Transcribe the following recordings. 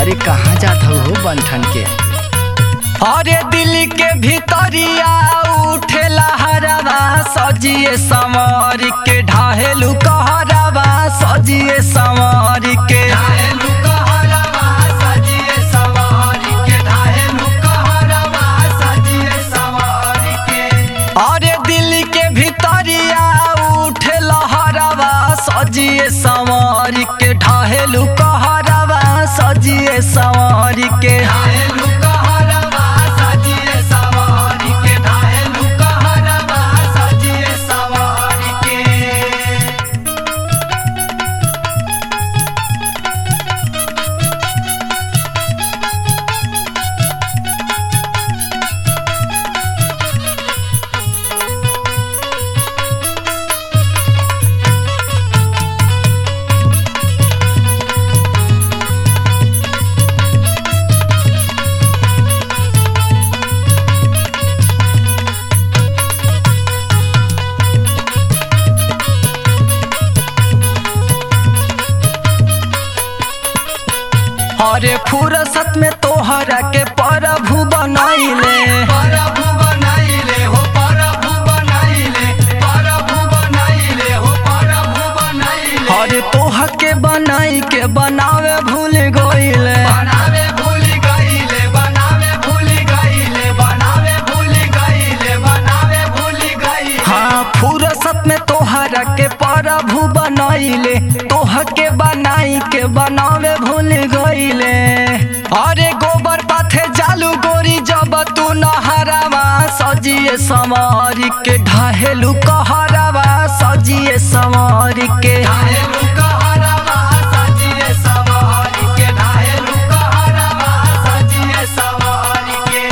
अरे कहाँ जात हो बंठन के अरे दिल के भीतरिया उठेला हरवा सजिए संवर के ढाहेलू कहरवा सजिए संवर के ढाहेलू कहरवा सजिए संवर के ढाहेलू कहरवा सजिए संवर के अरे दिल के भीतरिया उठेला हरवा सजिए संवर के ढाहेलू कहरवा सजिए संवर के ढाहेलू कहरवा सजिए संवर के ढाहेलू कहरवा सजिए संवर के अरे फुरसत में तोहरा के प्रभु बनैले प्रभु बनैले हो प्रभु बनैले प्रभु बनैले हो प्रभु बनैले अरे तोह के बनाई के बनावे भूल गइले बनावे भूल गइले बनावे भूल गइले बनावे भूल गइले बनावे भूल गइले हाँ फुरसत में तोहरा के प्रभु बनैले तोह के बनाई के बनावे भूल गइले अरे गोबर पाथे जालू गोरी जब तू नहरावा सजिए समर के ढाहेलू कहरावा सजिए समर के ढाहेलू कहरावा सजिए समर के ढाहेलू कहरावा सजिए समर के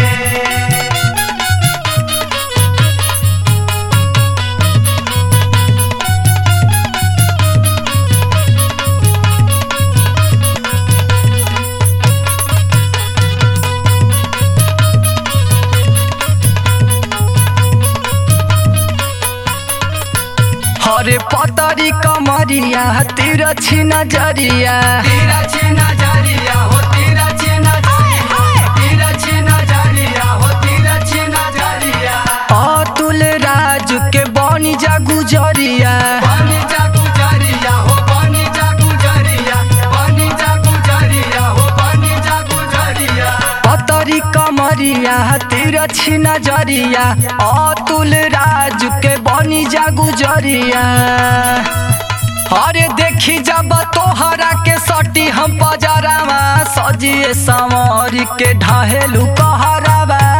हरे पतरी कमरिया तेरा छी नजरिया तेरा छी नजरिया हो तेरा छी नजरिया तेरा छी नजरिया हो तेरा छी नजरिया अतुल राज के बनी जा गुजरिया बनी जा गुजरिया हो बनी जा गुजरिया बनी जा गुजरिया हो बनी जा गुजरिया पतरी कमरिया तेरा छी नजरिया अतुल राज के बनी जा गुजरिया अरे देखी जब तोहरा के सटी हम पजरावा सजिए संवर के ढाहेलू कहरावा